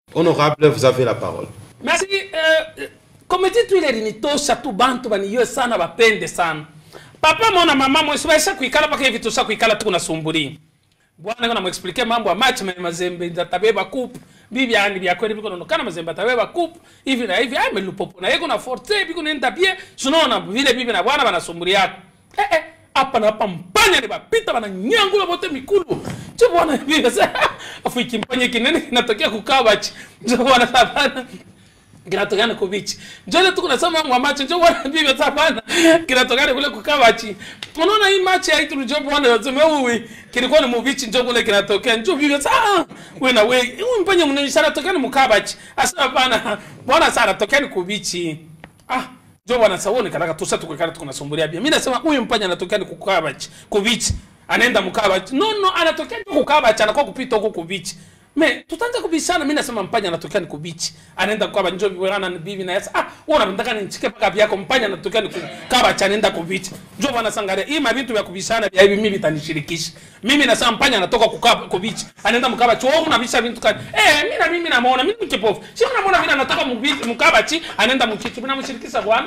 Honorable, vous avez la parole. Merci. Uh, komiti tu ile linitosha tu bantu baniyo sana bapende sana. Papa mona mama mwesu baisha kuikala paka hivi tusa kuikala tu kunasumburi. Bwana ngona muexplique mambo ya match na mazembe ndatabeba coupe. Bibi yani bya kweli biko nonokana mazembe atabeba coupe. Hivi na hivi ai melupopo na yeko na forte biko nenda bien. Tunaona vile bibi na bwana banasumburi yako. Eh eh hapa na hapa mpanya ni bapita bananyangula bote mikulu. Cho bwana bibi sasa afu ikimpanya kinene kinatokea kukabachi. Ndio bwana sabana kinatokana kubichi njole tu kunasema mwamacho njo bwana bibi tapana kinatokana kule kukabachi unaona hii machi ya itu njo bwana yote uwi kilikuwa ni mubichi njo kule kinatokea njo bibi sasa wewe na wewe huyu mpanya mnaishara tokana mukabachi asa hapana bwana sana tokani kubichi ah njo bwana sauni kanaka tusa tukakana tukunasumbulia bia mimi nasema huyu mpanya anatokea ni kukabachi kubichi anaenda mukabachi no no anatokea ni kukabachi anakuwa kupita huko kubichi me tutaanza kubishana mimi nasema mpanya anatokea ni kubichi anaenda kwa njo bwana ni bibi na yasa ah wewe unataka nichike paka yako mpanya anatokea ni kaba cha anaenda kubichi njo bwana sangalia hii mavitu vya kubishana vya hivi mimi vitanishirikisha mimi nasema mpanya anatoka kukaba kubichi anaenda mkaba cho wewe unabisha vitu kani eh mimi na mimi namuona mimi ni kipofu si unamuona mimi anatoka mbichi mkaba chi anaenda mchichi mimi namshirikisha bwana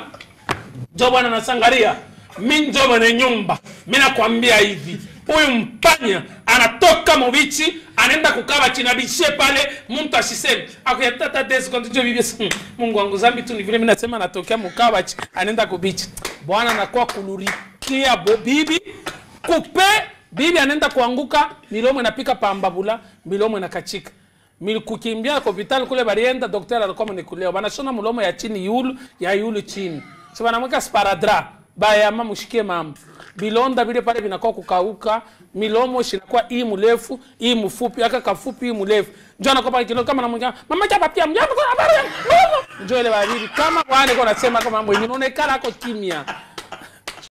njo bwana nasangalia mimi njo mwenye nyumba mimi nakwambia hivi huyu mpanya anatoka mubichi anaenda kukaba chini bishie pale mtu asiseme akuyatata des kontijo bibi hmm, Mungu wangu zambi tu ni vile mimi nasema anatokea mukabachi anaenda kubichi bwana anakuwa kulurikia bo bibi kupe bibi anaenda kuanguka milomo inapika pambabula milomo inakachika Mil kukimbia hospitali kule barienda daktari alikuwa mnikuleo banashona mlomo ya chini yulu ya yulu chini so banamweka sparadra bayama mushikie mama bilonda vile pale vinakuwa kukauka milomo shinakuwa hii mrefu hii mfupi aka kafupi hii mrefu njo anakuwa pale kilo kama namwambia mama chapa pia mjambo kwa habari njo ile baridi kama bwana kwa nasema kama mambo yenyewe unaonekana ako kimya